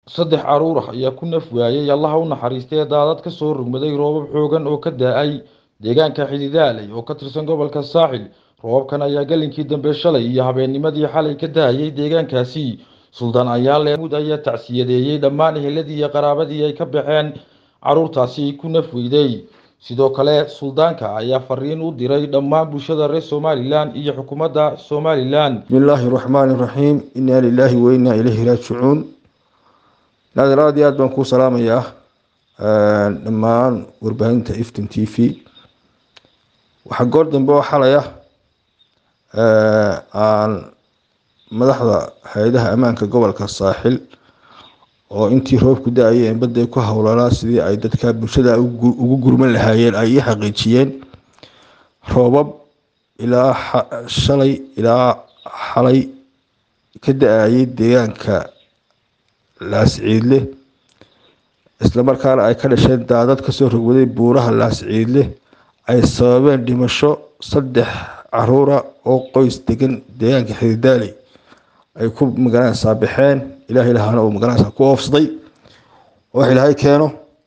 saddex caruur ah ayaa ku naf waayay allaha u naxariistay daadad ka soo rogmaday roobab xoogan oo ka da-ay deegaanka xididaaley oo ka tirsan gobolka saaxil roobabkan ayaa galinkii dambe shalay iyo habeennimadii xalay ka da-ayay deegaankaasi suldaan ayaale mud ayaa tacsiyadeeyey dhammaan eheladii iyo qaraabadii ay ka baxeen caruurtaasi ku naf weyday sidoo kale suldaanka ayaa fariin u diray dhammaan bulshada reer somalilan iyo xukuumadda somalilan بسم الله الرحمن الرحيم إنا لله وإنا إليه راجعون نادر aad iyo aad baan kuu salaamayaa dhammaan warbaahinta iftin t v waxaa goor dambe oo xalaya aan madaxda hay-adaha ammaanka gobolka saaxil oo intii roobku da-ayeen badday ku howlanaa sidii ay dadka bulshada ugu gurman lahaayeen ay ii xaqiijiyeen roobab ilaa shalay ilaa xalay ka da-ayay deegaanka laasciidle islamarkaana ay ka dhasheen daadad kasoo rogwaday buuraha laasciidle ay sababeen dhimasho saddex caruura oo qoys degan deegaanka xididaaley ay ku magaranaysaa baxeen ilahay lahaana uu magaranaysaa ku oofsaday wax ilaahay keeno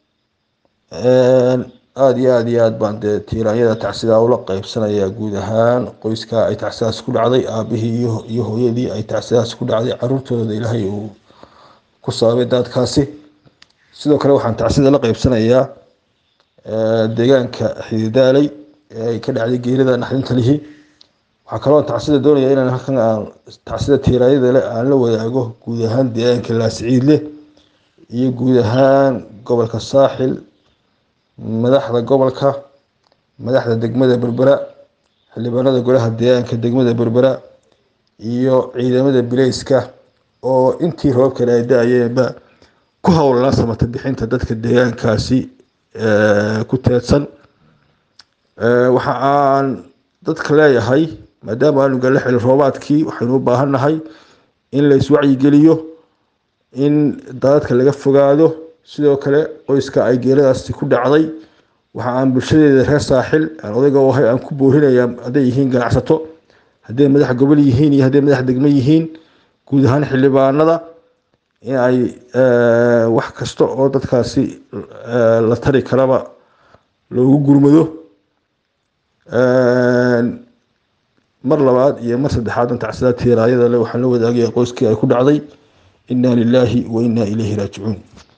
aada iyo aada iyo aad baan dee tiiraanyada tacsidaa ula qeybsanayaa guud ahaan qoyska ay tacsidaas ku dhacday aabihii iyo hooyadii ay tacsidaas ku dhacday caruurtooda ilaahay uu ku sababay daadkaasi sidoo kale waxaan tacsida la qeybsanayaa deegaanka xididaaley ee ay ka dhacday geerida naxdinta lihi waxaa kaloo tacsida doonaya inaan halkan aan tacsida tiiraanyada le aan la wadaago guud ahaan deegaanka laasciidle iyo guud ahaan gobolka saaxil madaxda gobolka madaxda degmada berbera xildhibaanada golaha deegaanka degmada berbera iyo ciidamada bileyska oo intii roobkan ay da-ayeenba ku howlanaa samata bixinta dadka deegaankaasi ku teedsan waxa aan dadka leeyahay maadaama aanu gala xili roobaadkii waxaynu u baahannahay in la iswacyigeliyo in daadadka laga fogaado sidoo kale qoyska ay geeradaasi ku dhacday waxa aan bulshadeeda reer saaxil aan odayga u ahay aan ku boorinaya hadday yihiin ganacsato hadday madax gobol yihiin iyo hadday madax degmo yihiin guud ahaan xildhibaanada in ay wax kasta oo dadkaasi la tari karaba loogu gurmado mar labaad iyo mar saddexaad tacsida tiiraayada le waxaan la wadaagaya qoyskii ay ku dhacday inaa lilaahi wa inaa ilayhi raajicuun